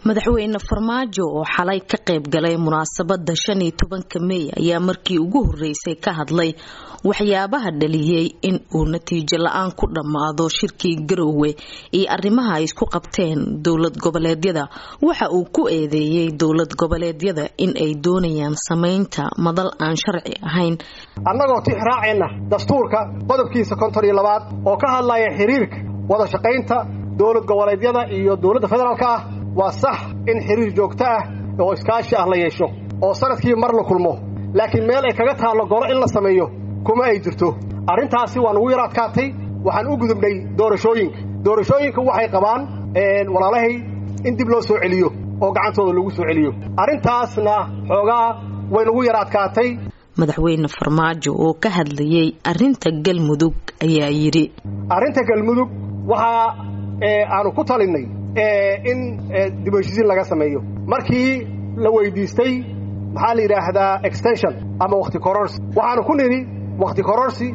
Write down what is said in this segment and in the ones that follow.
madaxweyne farmaajo oo xalay ka qayb galay munaasabada shan iyo tobanka mey ayaa markii ugu horeysay ka hadlay waxyaabaha dhaliyey in uu natiijo la-aan ku dhammaado shirkii garoowe iyo arrimaha ay isku qabteen dowlad goboleedyada waxa uu ku eedeeyey dowlad goboleedyada in ay doonayaan samaynta madal aan sharci ahayn annagoo tix raacayna dastuurka qodobkiisa konton iyo labaad oo ka hadlaya xiriirka wada shaqaynta dowlad goboleedyada iyo dowladda federaalka ah waa sax in xiriir joogto ah oo iskaashi ah la yeesho oo sanadkii mar la kulmo laakiin meel ay kaga taallo golo in la sameeyo kuma ay jirto arrintaasi waa nugu yar adkaatay waxaan u gudubnay doorashooyinka doorashooyinka waxay qabaan walaalahay in dib loo soo celiyo oo gacantooda lagu soo celiyo arrintaasna xoogaa way nugu yar adkaatay madaxweyne farmaajo oo ka hadlayay arrinta galmudug ayaa yidhi arrinta galmudug waxaa aanu ku talinnay in dib heshiisiin laga sameeyo markii la weydiistay maxaa la yidhaahdaa extension ama wakhti kororsi waxaanu ku nidhi wakhti kororsi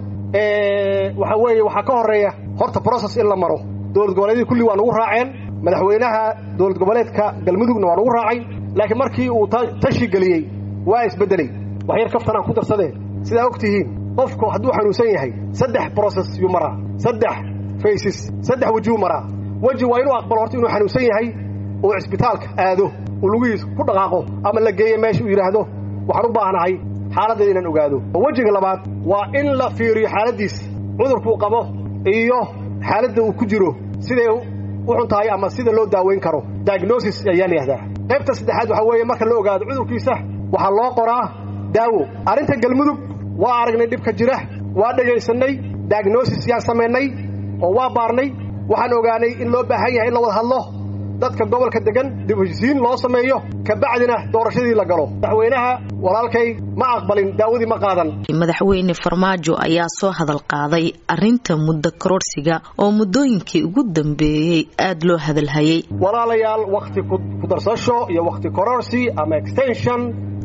waxa weeye waxaa ka horreeya horta process in la maro dowlad goboleedyadii kulli waa nugu raaceen madaxweynaha dowlad goboleedka galmudugna waa nugu raacay laakiin markii uu tashi geliyey waa isbeddelay wax yar kaftanaan ku darsadeen sidaa og tihiin qofku hadduu xanuunsan yahay saddex process yuu maraa saddex faces saddex wejuu maraa weji waa inuu aqbalo horta inuu xanuunsan yahay uu cisbitaalka aado uu lugihiisa ku dhaqaaqo ama la geeyo meesha uu yidhaahdo waxaan u baahnahay xaaladdeeda inaan ogaado wejiga labaad waa in la fiiriyo xaaladdiisa cudurkuu qabo iyo xaaladda uu ku jiro siday u xun tahay ama sida loo daaweyn karo diagnosis ayaa la yihahdaa qaybta saddexaad waxaa weeye marka la ogaado cudurkiisa waxaa loo qoraa daawo arrinta galmudug waa aragnay dhibka jira waa dhegaysannay diagnosis yaan samaynay oo waa baarnay waxaan ogaanay in loo baahan yahay in la wada hadlo dadka gobolka degan dib heshisiin loo sameeyo kabacdina doorashadii la galo madaxweynaha walaalkay ma aqbalin daawadii ma qaadan madaxweyne farmaajo ayaa soo hadal qaaday arrinta muddo kororsiga oo muddooyinkii ugu dambeeyey aada loo hadalhayay walaalayaal wakhti ku darsasho iyo wakhti kororsi ama extension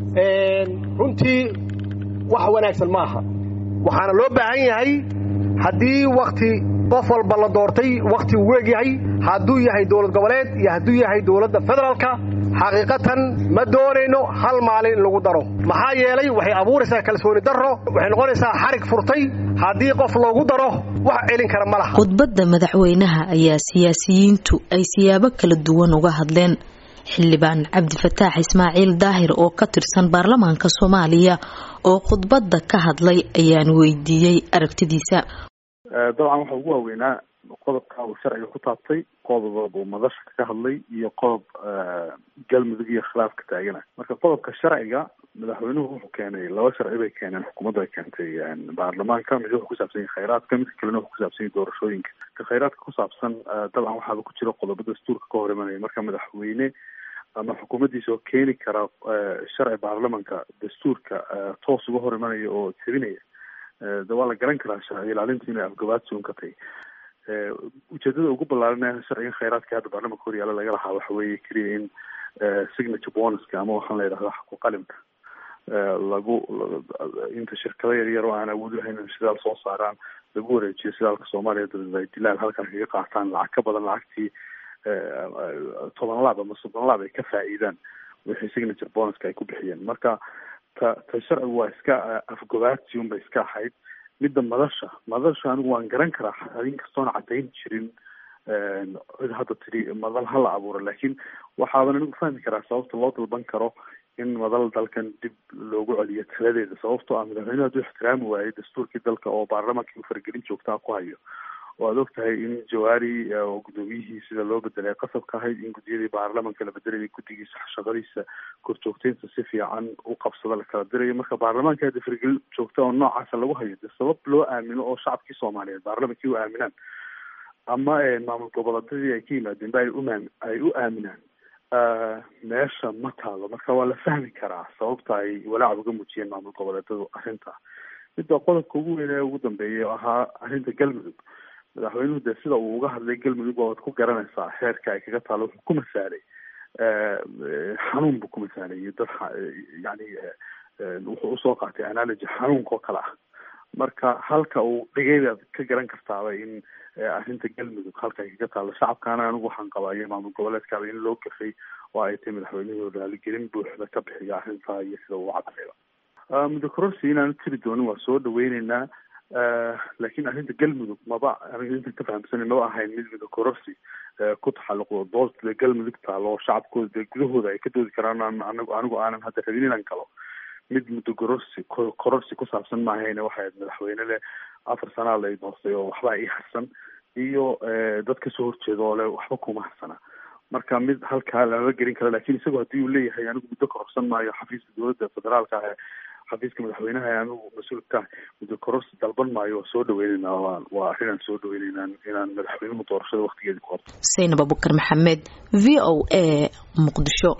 runtii wax wanaagsan ma aha waxaana loo baahan yahay haddii wakhti qof walba la doortay wakhti uu weegyahay hadduu yahay dowlad goboleed iyo hadduu yahay dowladda federaalka xaqiiqatan ma doonayno hal maalin in lagu daro maxaa yeelay waxay abuuraysaa kalsooni darro waxay noqonaysaa xarig furtay haddii qof loogu daro wax celin kara ma laha khudbadda madaxweynaha ayaa siyaasiyiintu ay siyaabo kala duwan uga hadleen xildhibaan cabdifataax ismaaciil daahir oo ka tirsan baarlamaanka soomaaliya oo khudbadda ka hadlay ayaan weydiiyey aragtidiisa dabcan waxa ugu waaweynaa qodobka uu sharciga ku taabtay qodob uu madasha ka hadlay iyo qodob galmudug iyo khilaaf ka taagana marka qodobka sharciga madaxweynuhu wuxuu keenay laba sharci bay keeneen xukuumaddu ay keentay baarlamaanka mid wuxuu kusaabsan yahay khayraadka midka kalena wuxuu kusaabsan yahay doorashooyinka ka khayraadka kusaabsan dabcan waxaaba ku jira qodobo dastuurka ka hor imanaya marka madaxweyne ama xukuumaddiisa oo keeni kara sharci baarlamanka dastuurka toos uga hor imanaya oo tebinaya de waa la garan karaa sharci ilaalintu inay afgabaadsi un ka tahay ujeedada ugu ballaaran sharcigan khayraadka hadda baarlamanka hor yaala laga lahaa waxa weeye keliya in signature bonuska ama waxaan la yidhahda xaqu qalimka lagu inta shirkado yar yar oo aan awood lahayn in shidaal soo saaraan lagu wareejiyo shidaalka soomaaliya dabeed ay dilaal halkan kaga qaataan lacag ka badan lacagtii toban laab ama soddon laab ay ka faa'iidaan wixii signature bonuska ay ku bixiyeen marka ta ta sharcigu waa iska afgobaadsi unbay iska ahayd midda madasha madasha anigu waan garan karaa inkastoona caddayn jirin cid hadda tidhi madal ha la abuuro laakiin waxaaban anigu fahmi karaa sababta loo dalban karo in madal dalkan dib loogu celiyo taladeeda sababtoo ah madaxweynuhu hadduu ixtiraami waayey dastuurkii dalka oo baarlamankii uu faragelin joogtaa ku hayo oo aad og tahay in jawaari oo guddoomiyihii sida loo bedelay qasab ka ahayd in guddiyadii baarlamanka la bedelayay guddigiisa shaqadiisa korjoogteynta si fiican u qabsada la kala dirayo marka baarlamaanka hadda fargelin joogta oo noocaasa lagu hayo de sabab loo aamino oo shacabkii soomaaliyeed baarlamankii u aaminaan ama maamul goboleedyadii ay ka yimaadeen ba ay umaam ay u aaminaan meesha ma taalo marka waa la fahmi karaa sababta ay walaac uga muujiyeen maamul goboleedyadu arrinta midda qodobka ugu weyn ee ugu dambeeyay oo ahaa arrinta galmudug madaxweynuhu dee sida uu uga hadlay galmudug waad ku garanaysaa xeerka ay kaga taalo wuxuu ku masaalay xanuun buu ku masaalay iyo dad yani wuxuu usoo qaatay analogy xanuunka oo kale ah marka halka uu dhigaybaad ka garan kartaaba in arrinta galmudug halka ay kaga taalo shacabkaana anigu waxaan qabaa iyo maamul goboleedkaaba in loo gafay oo ay tahay madaxweynuhu raaligelin buuxda ka bixiya arrintaa iyo sida uu cadayba muddo kororsi inaanu tiri doonin waa soo dhaweyneynaa laakiin arrinta galmudug maba aniga intan ka fahamsanay maba ahayn mid muddo kororsi ku taxalluqdo doolta galmudug taalo shacabkooda dee gudahooda ay ka doodi karaan anigu anigu aanan hadda rabin inaan galo mid muddo kororsi kororsi ku saabsan maahayne waxay ahayd madaxweyne leh afar sanaa lay doortay oo waxbaa ii harsan iyo dad kasoo horjeeda oo le waxba kuma harsana marka mid halkaa lama gelin karo lakin isagoo haddii uu leeyahay anigu muddo kororsan maayo xafiiska dowladda federaalka ah xafiiska madaxweynaha anigu mas-uulka muddo kororsi dalban maayo waa soo dhaweyneyna waa waa arrinaan soo dhaweyneyna inaan madaxweynuhu doorashada waktigeeda ku horto saynab abukar maxamed v o a muqdisho